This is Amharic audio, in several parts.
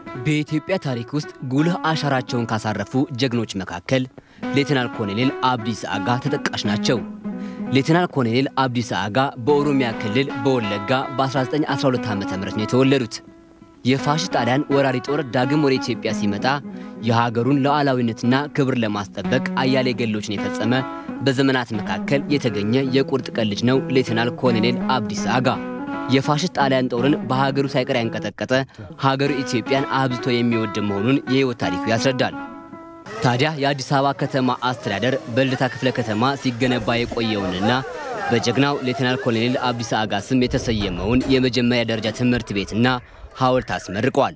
በኢትዮጵያ ታሪክ ውስጥ ጉልህ አሻራቸውን ካሳረፉ ጀግኖች መካከል ሌተናል ኮሎኔል አብዲሳ አጋ ተጠቃሽ ናቸው። ሌተናል ኮሎኔል አብዲሳ አጋ በኦሮሚያ ክልል በወለጋ በ1912 ዓ ም ነው የተወለዱት። የፋሽስት ጣሊያን ወራሪ ጦር ዳግም ወደ ኢትዮጵያ ሲመጣ የሀገሩን ሉዓላዊነትና ክብር ለማስጠበቅ አያሌ ገድሎችን የፈጸመ በዘመናት መካከል የተገኘ የቁርጥ ቀን ልጅ ነው ሌተናል ኮሎኔል አብዲሳ አጋ። የፋሽስት ጣሊያን ጦርን በሀገሩ ሳይቀር ያንቀጠቀጠ ሀገሩ ኢትዮጵያን አብዝቶ የሚወድ መሆኑን የሕይወት ታሪኩ ያስረዳል። ታዲያ የአዲስ አበባ ከተማ አስተዳደር በልደታ ክፍለ ከተማ ሲገነባ የቆየውንና በጀግናው ሌተናል ኮሎኔል አብዲሳ አጋ ስም የተሰየመውን የመጀመሪያ ደረጃ ትምህርት ቤትና ሐውልት አስመርቋል።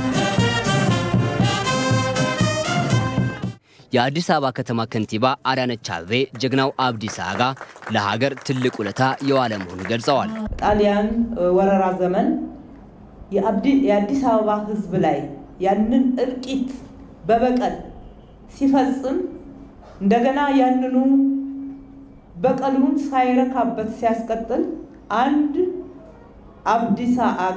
የአዲስ አበባ ከተማ ከንቲባ አዳነች አቤቤ ጀግናው አብዲሳ አጋ ለሀገር ትልቅ ውለታ የዋለ መሆኑን ገልጸዋል። ጣሊያን ወረራ ዘመን የአዲስ አበባ ሕዝብ ላይ ያንን እልቂት በበቀል ሲፈጽም እንደገና ያንኑ በቀሉን ሳይረካበት ሲያስቀጥል አንድ አብዲሳ አጋ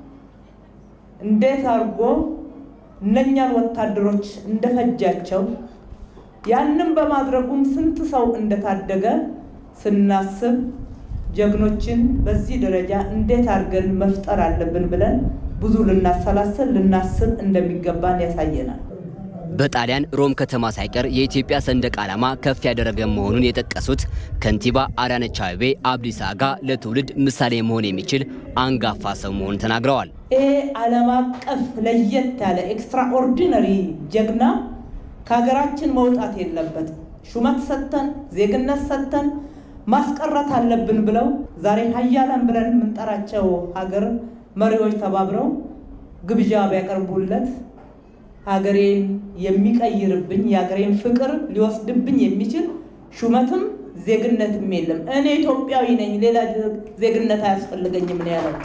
እንዴት አድርጎ እነኛን ወታደሮች እንደፈጃቸው ያንን በማድረጉም ስንት ሰው እንደታደገ ስናስብ ጀግኖችን በዚህ ደረጃ እንዴት አድርገን መፍጠር አለብን ብለን ብዙ ልናሰላስል ልናስብ እንደሚገባን ያሳየናል። በጣሊያን ሮም ከተማ ሳይቀር የኢትዮጵያ ሰንደቅ ዓላማ ከፍ ያደረገ መሆኑን የጠቀሱት ከንቲባ አዳነች አቤቤ አብዲሳ አጋ ለትውልድ ምሳሌ መሆን የሚችል አንጋፋ ሰው መሆኑን ተናግረዋል። ይሄ ዓለም አቀፍ ለየት ያለ ኤክስትራኦርዲነሪ ጀግና ከሀገራችን መውጣት የለበትም። ሹመት ሰጥተን ዜግነት ሰጥተን ማስቀረት አለብን ብለው ዛሬ ሀያላን ብለን የምንጠራቸው ሀገር መሪዎች ተባብረው ግብዣ ቢያቀርቡለት ሀገሬን የሚቀይርብኝ የሀገሬን ፍቅር ሊወስድብኝ የሚችል ሹመትም ዜግነትም የለም። እኔ ኢትዮጵያዊ ነኝ፣ ሌላ ዜግነት አያስፈልገኝም ነው ያለው።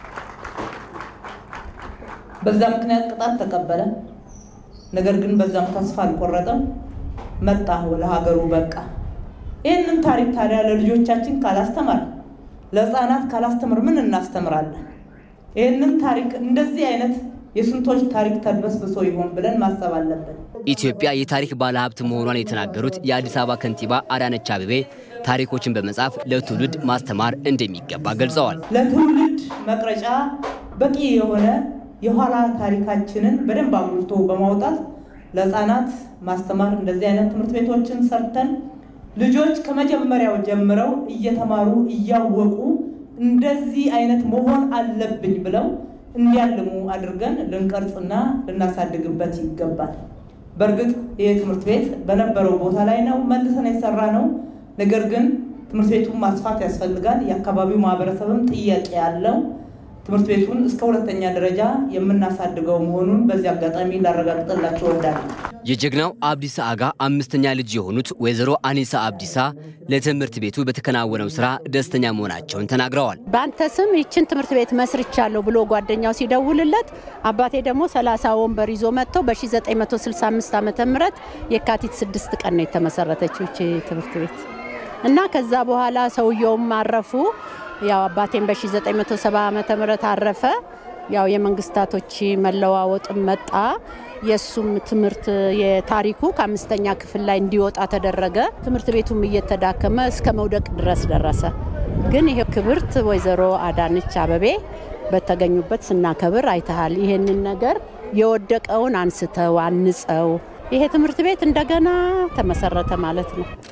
በዛ ምክንያት ቅጣት ተቀበለ። ነገር ግን በዛም ተስፋ አልቆረጠም። መጣ ለሀገሩ በቃ። ይህንን ታሪክ ታዲያ ለልጆቻችን ካላስተማር፣ ለሕፃናት ካላስተምር ምን እናስተምራለን? ይህንን ታሪክ እንደዚህ አይነት የስንቶች ታሪክ ተድበስብሶ ይሆን ብለን ማሰብ አለብን። ኢትዮጵያ የታሪክ ባለሀብት መሆኗን የተናገሩት የአዲስ አበባ ከንቲባ አዳነች አቤቤ ታሪኮችን በመጻፍ ለትውልድ ማስተማር እንደሚገባ ገልጸዋል። ለትውልድ መቅረጫ በቂ የሆነ የኋላ ታሪካችንን በደንብ አጉልቶ በማውጣት ለሕፃናት ማስተማር እንደዚህ አይነት ትምህርት ቤቶችን ሰርተን ልጆች ከመጀመሪያው ጀምረው እየተማሩ እያወቁ እንደዚህ አይነት መሆን አለብኝ ብለው እንዲያልሙ አድርገን ልንቀርጽና ልናሳድግበት ይገባል። በእርግጥ ይህ ትምህርት ቤት በነበረው ቦታ ላይ ነው መልሰን የሰራ ነው። ነገር ግን ትምህርት ቤቱን ማስፋት ያስፈልጋል። የአካባቢው ማህበረሰብም ጥያቄ ያለው ትምህርት ቤቱን እስከ ሁለተኛ ደረጃ የምናሳድገው መሆኑን በዚህ አጋጣሚ ላረጋግጥላቸው እወዳለሁ። የጀግናው አብዲሳ አጋ አምስተኛ ልጅ የሆኑት ወይዘሮ አኒሳ አብዲሳ ለትምህርት ቤቱ በተከናወነው ስራ ደስተኛ መሆናቸውን ተናግረዋል። በአንተ ስም ይችን ትምህርት ቤት መስርቻለሁ ብሎ ጓደኛው ሲደውልለት አባቴ ደግሞ 30 ወንበር ይዞ መጥተው በ1965 ዓ ም የካቲት 6 ቀን ነው የተመሰረተችው ይቺ ትምህርት ቤት እና ከዛ በኋላ ሰውየውም አረፉ። ያው አባቴም በ1970 ዓ ም አረፈ። ያው የመንግስታቶች መለዋወጥም መጣ። የእሱም ትምህርት የታሪኩ ከአምስተኛ ክፍል ላይ እንዲወጣ ተደረገ። ትምህርት ቤቱም እየተዳከመ እስከ መውደቅ ድረስ ደረሰ። ግን ይሄ ክብርት ወይዘሮ አዳነች አቤቤ በተገኙበት ስናከብር አይተሃል። ይሄንን ነገር የወደቀውን አንስተው አንጸው ይሄ ትምህርት ቤት እንደገና ተመሰረተ ማለት ነው።